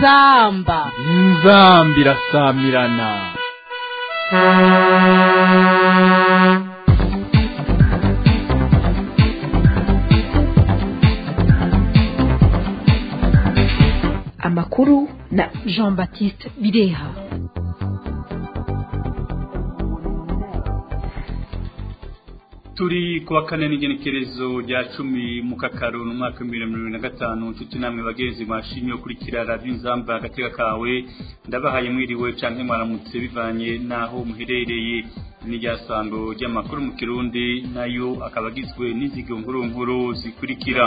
inzamba inzamba irasamirana amakuru na jean baptiste bireha turi kuwa kane n'igenekerezo rya cumi mu kakaro mu mwaka w'ibihumbi bibiri na mirongo na gatanu nshuti namwe bagenzi mwashimye ukurikira radiyo inzamba agateka kawe ndabahaye mwiriwe canke mwaramutse bivanye n'aho muherereye n'iryasango ry'amakuru mu kirundi nayo akaba agizwe n'izigo nkuru nkuru zikurikira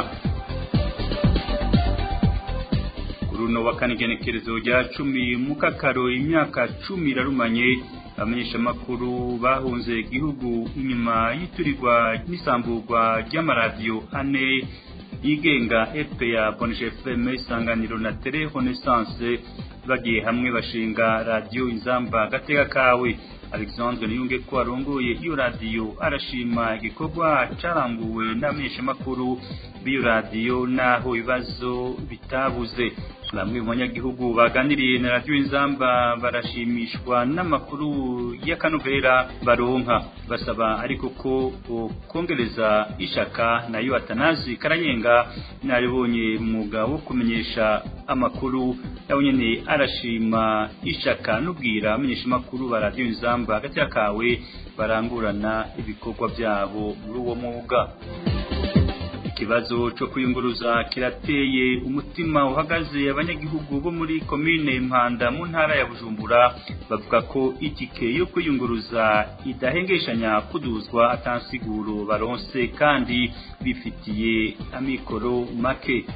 runo wa kane igenekerezo rya cumi mu kakaro imyaka cumi irarumanye abamenyeshamakuru bahunze igihugu inyuma y'iturirwa n'isamburwa ry'amaradiyo ane yigenga fpa boneshe fm isanganiro na tele renaissance bagiye hamwe bashinga radiyo inzamba agateka kawe alexandre niyunge ko arongoye iyo radiyo arashima igikorwa caranguwe n'abamenyeshamakuru b'iyo radiyo n'aho ibibazo bitabuze bamwe mu banyagihugu baganiriye na radiyo inzamba barashimishwa n'amakuru y'akanovera baronka basaba ariko ko kongereza ishaka nayo atanazi karayenga naribonye umwuga wo kumenyesha amakuru nawe nyene arashima ishaka n'ubwira amenyesha amakuru ba radiyo inzamba hagati kawe barangurana ibikorwa byabo muri uwo mwuga ikibazo cyo kwiyunguruza kirateye umutima uhagaze abanyagihugu bo muri komine Mpanda mu ntara ya Bujumbura bavuga ko itike yo kwiyunguruza idahengeshanya kuduzwa atansiguro baronse kandi bifitiye amikoro make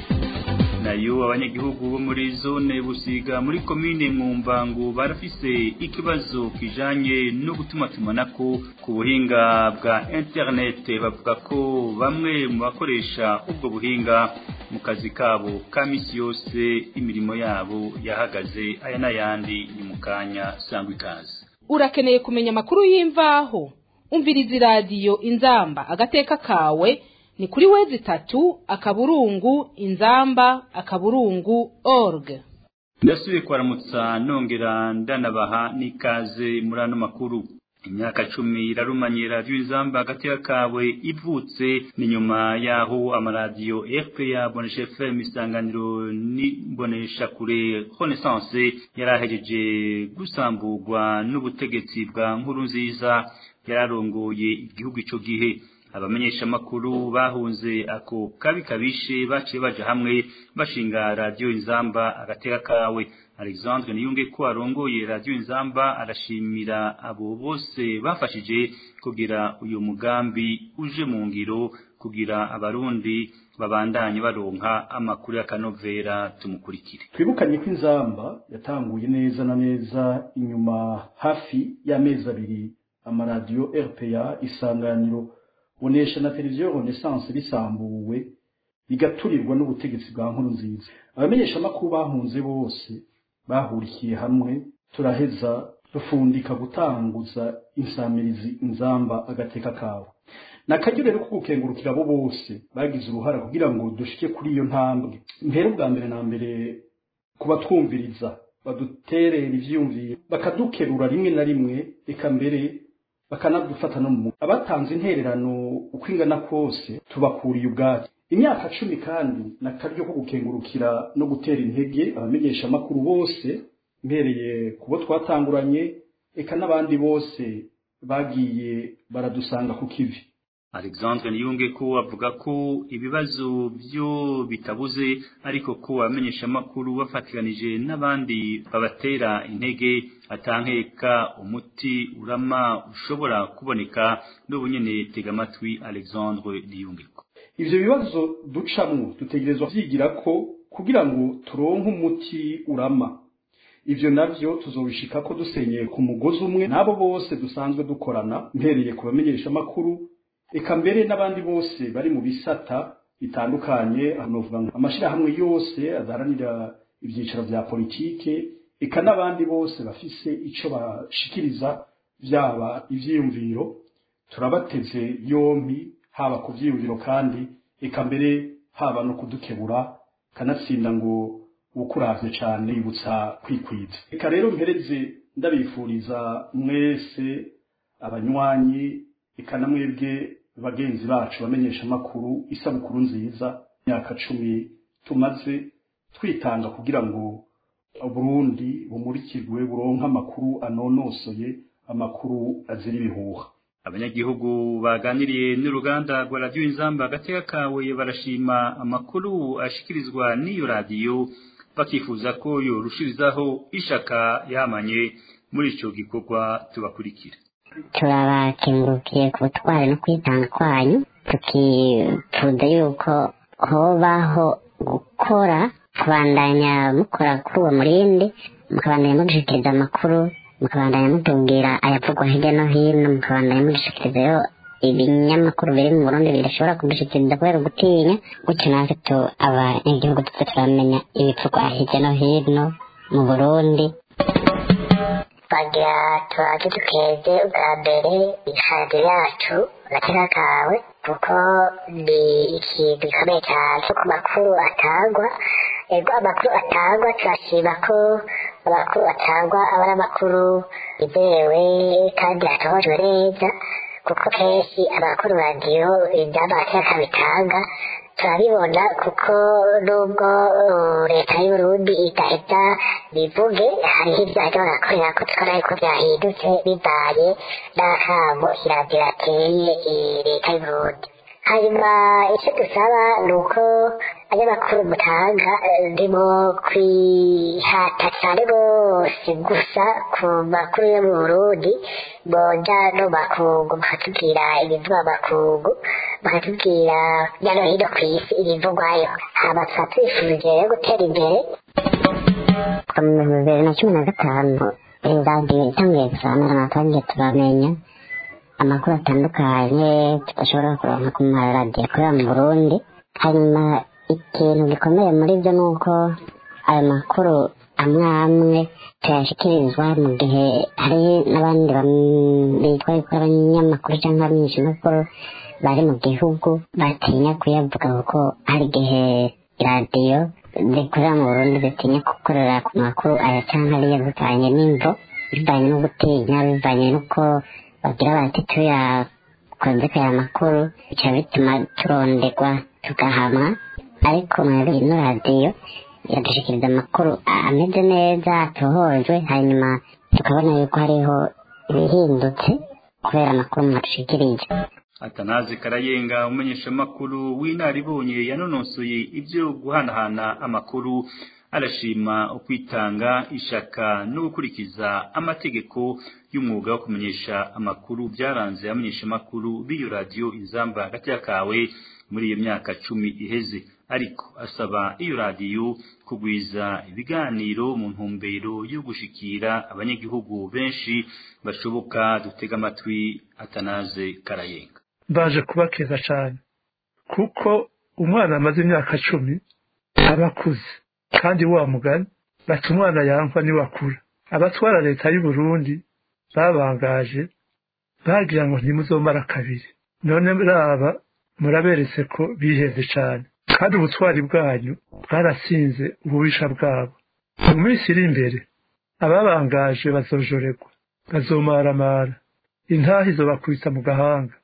nayo abanyagihugu bo muri zone busiga muri komine mwumbangu barafise ikibazo kijanye no gutumatumanako ku buhinga bwa internet bavuga ko bamwe mu bakoresha ubwo buhinga mu kazi kabo ka misi yose imirimo yabo yahagaze aya n'ayandi ni mu kanya sangwa ikaze urakeneye kumenya amakuru y'imvaho umviriza iradiyo inzamba agateka kawe ni kuri wezi tatu akaburungu inzamba akaburungu org ndasubiye kwaramutsa nongera ndanabaha n'ikaze muri ano makuru imyaka cumi irarumanye radiyo inzamba hagati kawe ivutse ni nyuma y'aho amaradiyo fpa bonesha fm isanganiro n'ibonesha kure renaissance yari ahejeje gusamburwa n'ubutegetsi bwa nkuru nziza yararongoye igihugu ico gihe abamenyeshamakuru bahunze ako kabi kabishe baciye baja hamwe bashinga radiyo inzamba agateka kawe alexandre niyunge ko arongoye radiyo inzamba arashimira abo bose bafashije kugira uyu mugambi uje mu ngiro kugira abarundi babandanye baronka amakuru y'akanovera tumukurikire twibukanye ko inzamba yatanguye neza na neza inyuma hafi y'amezi abiri amaradiyo rpa isanganiro bonesha na televiziyo renaissance bisambuwe bigaturirwa n'ubutegetsi bwa nkuru nziza abamenyeshamakuru bahunze bose bahurikiye hamwe turaheza dufundika gutanguza insamirizi inzamba agateka kawe nakaryo rero ko gukengurukira abo bose bagize uruhara kugira ngo dushike kuri iyo ntambwe mbere ubwa mbere na mbere kubatwumviriza baduterera ivyiyumviro bakadukerura rimwe na rimwe reka mbere bakanadufata no mu abatanze intererano uko ingana kose tubakuriye ubwacu imyaka cumi kandi nakaryo ko gukengurukira no gutera intege abamenyesha amakuru bose mbereye kubo twatanguranye eka n'abandi bose bagiye baradusanga ku kivi alexandre niyunge ko avuga ko ibibazo byo bitabuze ariko ko abamenyeshamakuru bafatikanije n'abandi babatera intege atankeka umuti urama ushobora kuboneka n'ubu nyene tega amatwi alexandre niyunge ko ivyo bibazo ducamwo dutegerezwa vyigira ko kugira ngo turonke umuti urama ivyo navyo tuzobishika ko dusenyeye ku mugozi umwe n'abo bose dusanzwe dukorana mpereye ku bamenyeshamakuru eka mbere n'abandi bose bari mu bisata bitandukanye hanovuga amashirahamwe yose adaharanira ivyicaro vya politike eka n'abandi bose bafise ico bashikiriza vyaba ivyiyumviro turabateze yompi haba ku vyiyumviro kandi eka mbere haba no kudukebura kanatsinda ngo ukuravye cane yibutsa kwikwiza reka rero mpereze ndabifuriza mwese abanywanyi eka na mwebwe bagenzi bacu bamenyesha amakuru isabukuru nziza imyaka cumi tumaze twitanga kugira ngo Burundi bumurikirwe buronka amakuru anonosoye amakuru azira ibihuha abanyagihugu baganiriye n'uruganda rwa radiyo inzamba agateka kawe barashima amakuru ashikirizwa n'iyo radiyo bakifuza ko yorushirizaho ishaka yamanye muri ico gikorwa tubakurikira turabakengurukiye ku butwari no kwitanga kwanyu tukifuza yuko hobaho gukora kubandanya mukora kuri uwo murindi mukabandanya mudushikiriza amakuru mukabandanya mutubwira ayavugwa hirya no hino mukabandanya mudushikirizayo ibinyamakuru biri mu burundi bidashobora kudushikiriza kubera gutinya gutyo natwe tu abanyagihugu tuze turamenya ibivugwa hirya no hino mu burundi bagira tubaze dukeze ubwa mbere ishadi yacu agateka kawe kuko ni ikintu gikomeye cyane ku makuru atangwa ego amakuru atangwa turashima ko amakuru atangwa aba ari amakuru yizewe kandi atohojwe neza kuko kenshi amakuru radiyo ibyaba agateka bitanga turabibona kuko nubwo leta y'uburundi idahita bivuge hariho ibyaha barakorera ko tukora ariko byahindutse bivanye n'akamo iradiyo yateye leta y'uburundi hanyuma icyo dusaba ni uko abanyamakuru mutanga ndimo kwihata cyane rwose gusa ku makuru yo mu burundi boja no makungu bakatubwira ibivugwa makungu bakatubwira hirya no hino ku isi ibivugwayo hama tukaba twifuje rero gutera imbere ku bibiri na cumi na gatanu radiyo itangiye gusamira amatangiye turamenya amakuru atandukanye tudashobora kuronka ku maradiyo akorera mu burundi hanyuma ikintu gikomeye muri byo ni uko ayo makuru amwe amwe tuyashyikirizwa mu gihe hari n'abandi bitwa yuko abanyamakuru cyangwa abamenyeshamakuru bari mu gihugu batinya kuyavuga kuko hari igihe radiyo zikorera mu burundi zitinya gukorera ku makuru aya cyangwa ariya bivanye n'imvo bivanye no gutinya bivanye n'uko bagira bati tuyakunze aya makuru bica bituma turonderwa tugahamwa ariko mwebwe ino radiyo iradushikiriza amakuru ameze neza atohojwe hanyuma tukabona yuko hariho ibihindutse kubera amakuru mwadushikirije atanazi karayenga umumenyeshamakuru w'inaribonye yanonosoye ibyo guhanahana amakuru arashima ukwitanga ishaka no gukurikiza amategeko y'umwuga wo kumenyesha amakuru byaranze abamenyeshamakuru b'iyo radiyo inzamba hagati kawe muri iyo myaka cumi iheze ariko asaba iyo radiyo kugwiza ibiganiro mu ntumbero yo gushikira abanyagihugu benshi bashoboka dutega amatwi atanaze karayenga mbaje kubakeza cyane kuko umwana amaze imyaka cumi aba akuze kandi wa mugani bati umwana yankwa niwakura abatwara leta y'u Burundi babangaje bagira ngo ntimuzomara kabiri none raba muraberetse ko biheze cyane kandi ubutwari bwanyu bwarasinze ububisha bwabo mu minsi iri imbere ababangaje bazojorerwa bazomaramara intaha izobakubita mu gahanga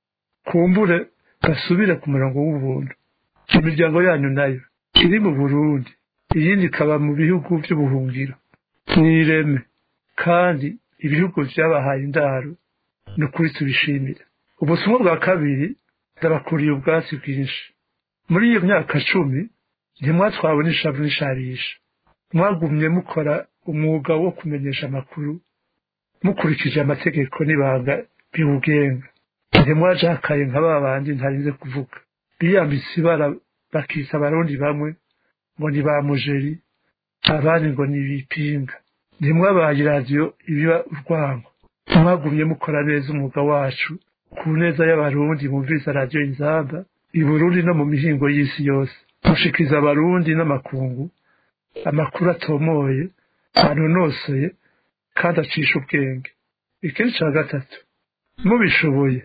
kumbure basubire ku murongo w'ubuntu imiryango yanyu nayo iri mu burundi iyindi ikaba mu bihugu by'ubuhungiro mwireme kandi ibihugu byabahaye indaro ni ukuri tubishimira ubutumwa bwa kabiri ndabakuriye ubwatsi bwinshi muri iyo myaka cumi ntimwatwawe n'ishavu n'isharisha mwagumye mukora umwuga wo kumenyesha amakuru mukurikije amategeko n'ibanga biwugenga ntimwajakaye nka ba bandi ntarinze kuvuga biyambitse ibara bakita abarundi bamwe ngo ni ba mujeri abandi ngo ni ibipinga ntimwabaye radiyo ibiba urwango mwagumye mukora neza umwuga wacu ku neza y'abarundi bumviriza radiyo inzamba i burundi no mu mihingo y'isi yose mushikiriza abarundi n'amakungu amakuru atomoye anonosoye kandi acisha ubwenge ikindi cya gatatu mubishoboye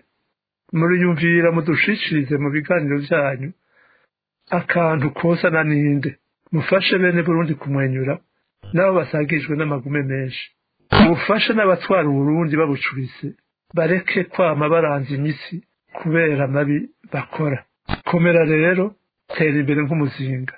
muriyumvira mudushishirize mu biganiro byanyu akantu kosa na ninde mufashe bene burundi kumwenyura nabo basagijwe n'amagume menshi mufashe n'abatwara uburundi babucurise bareke kwama baranze imitsi kubera amabi bakora komera rero tera imbere nk'umuzinga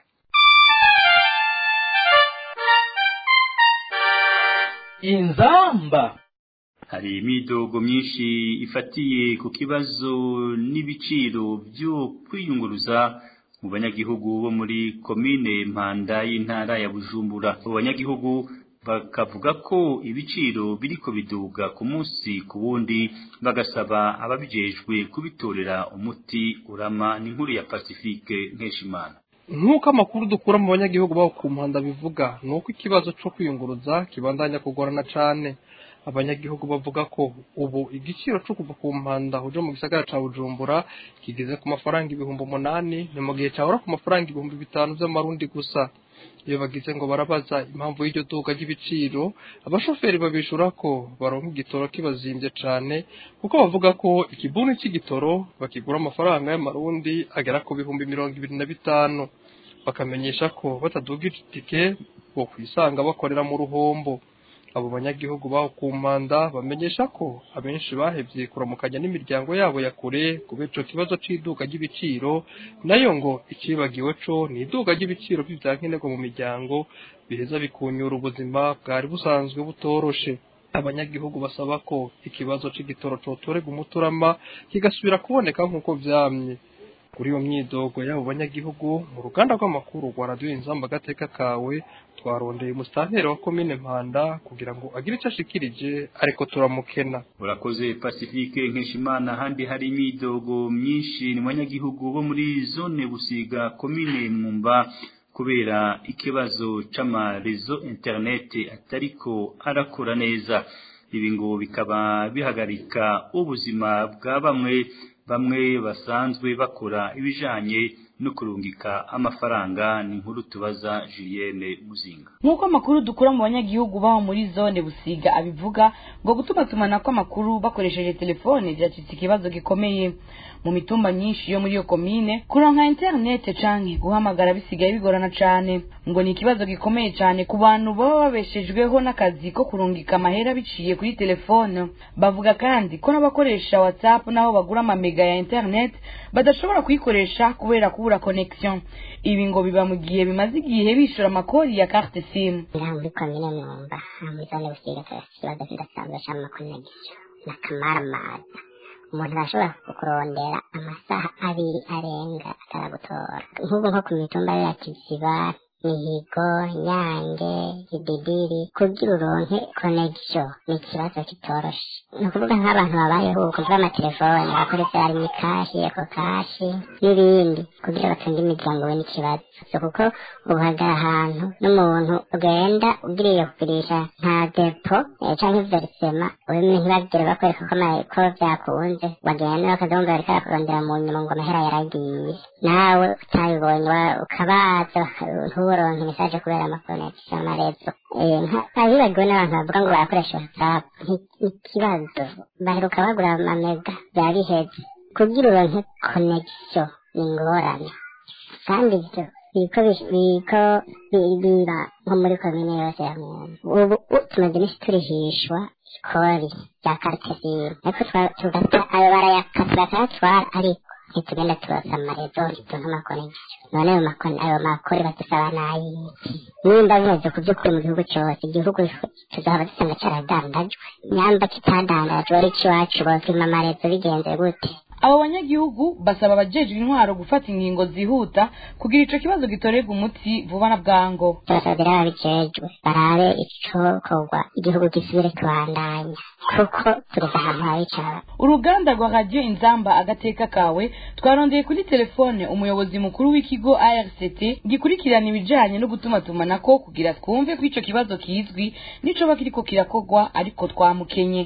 inzamba hari imidogo myinshi ifatiye ku kibazo n'ibiciro byo kwiyunguruza mu banyagihugu bo muri komine mpanda y'intara ya bujumbura abo banyagihugu bakavuga ko ibiciro biriko biduga ku munsi ku wundi bagasaba ababijejwe kubitorera umuti urama n'inkuru ya pacifique nkeshimana nk'uko amakuru dukura mu banyagihugu baho ku mpanda bivuga ni uko ikibazo cyo kwiyunguruza kibandanya kugorana cyane abanyagihugu bavuga ko ubu igiciro cyo kuva ku mpanda uje mu gisagara cya bujumbura kigeze ku mafaranga ibihumbi umunani ni mu gihe cyahora ku mafaranga ibihumbi bitanu by'amarundi gusa iyo bagize ngo barabaza impamvu y'iryo duka ry'ibiciro abashoferi babishura ko baronka igitoro kibazimbye cyane kuko bavuga ko ikibuni cy'igitoro bakigura amafaranga y'amarundi agera ku bihumbi mirongo ibiri na bitanu bakamenyesha ko bataduga itike bo kwisanga bakorera mu ruhombo abo banyagihugu baho ku mpanda bamenyesha ko abenshi bahevye kuramukanya n'imiryango yabo ya kure kubera ico kibazo c'iduka ry'ibiciro nayo ngo icibagiwe co ni iduka ry'ibiciro vy'ivyankenerwa mu miryango biheza bikunyura ubuzima bwari busanzwe butoroshe abanyagihugu basaba ko ikibazo c'igitoro cotorega umuturama kigasubira kuboneka nk'uko vyamye kuri iyo myidogo y'abo banyagihugu mu ruganda rw'amakuru rwa radiyo inzamba agateka kawe twarondeye umusitanteri wa komine mpanda kugira ngo agire icyo ashikirije ariko turamukena urakoze pacifique nkeshimana ahandi hari imyidogo myinshi mu banyagihugu bo muri zone busiga komine mwumba kubera ikibazo c'amarezo interineti atariko arakora neza ibi ngo bikaba bihagarika ubuzima bwa bamwe bamwe basanzwe bakora ibijanye no kurungika amafaranga ni inkuru tubaza Julienne Muzinga nk'uko amakuru dukura mu banyagihugu baho muri zone busiga abivuga ngo gutuma tumanako amakuru bakoresheje telefone byacitse ikibazo gikomeye mu mitumba myinshi yo muri iyo komine kuronka interinete canke guhamagara bisigaye bigorana cane ngo ni ikibazo gikomeye cane ku bantu baba babeshejweho n'akazi ko kurungika amahera biciye kuri telefone bavuga kandi ko n'abakoresha whatsapp n'aho bagura amamega ya internet badashobora kuyikoresha kubera kubura connection ibi ngo biba mu gihe bimaze igihe bishura amakori ya carte sim ngaha muri komine mwumba muri zone busiga ikibazo kidasanzwe c'amakonegisiyo n'akamaramaza umuntu arashobora kukurondera amasaha abiri arenga ataragutora nk'ubu nko ku mitumba ya kiziba mihigo nyange kididiri kugira uronke connection ni ikibazo kitoroshe ni ukuvuga nk'abantu babayeho ubu kuvuga amatelefone bakoresha harimo ikashi eko kashi n'ibindi kugira batunge imiryango we n'ikibazo so kuko ubuhagara ahantu n'umuntu ugenda ugiriye kugurisha nta depo eh, canke verisema ubimwe ntibagire bakwereka ko ama- ko vyakunze bagenda bakazamumva bariko barakurondera mu nyuma ngo amahera yaragiye nawe utabibonye wa- ukabaza baka- nturonke mesaje kubera amakonegisiyo amarezo Eh, nka- abibagiwe n'abantu bavuga ngo barakoresha whatsapp Ni- ni ikibazo baheruka bagura amamega biba biheze kugira uronke connection ni ingorane kandi ibyo biko bish- biko bi- biba nko muri komine yose ya mwumva ubu u- tumaze iminsi turihishwa ikori rya karite simu ariko twa- tugata ayo barayakata bakayatwara ariko ntitugenda turasa amarezo ntituronke amakonegisiyo none ayo makone ayo makori badusaba n'ayiki nimba bimeze ku by'ukuri mu gihugu cyose igihugu tuzaba dusanga caradandajwe nyamba kitadandajwe ari iwacu bopima amarezo bigenze gute abo banyagihugu basaba abajejwe intwaro gufata ingingo zihuta kugira ico kibazo gitorerwa umuti vuba na bwango turasabira ababijejwe barabe icokorwa igihugu gisubire kubandanya kuko tugeze ahantu habi cane uruganda rwa radiyo inzamba agateka kawe twarondeye kuri telefone umuyobozi mukuru w'ikigo arct gikurikirana ibijanye no gutumatumanako kugira twumve ko ico kibazo kizwi n'icoba kiriko kirakorwa ariko twamukenye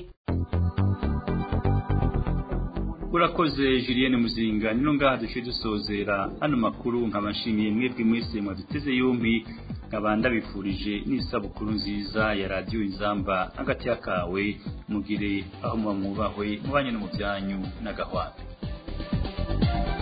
urakoze Julienne Muzinga nino ngaha duce dusozera hano makuru nkaba nshimiye mwebwe mwese mwaduteze yombi nkaba ndabifurije n'isabukuru nziza ya radiyo inzamba hagati y'akawe mugire aho muba mwubahwe mubanye no mu byanyu n'agahwate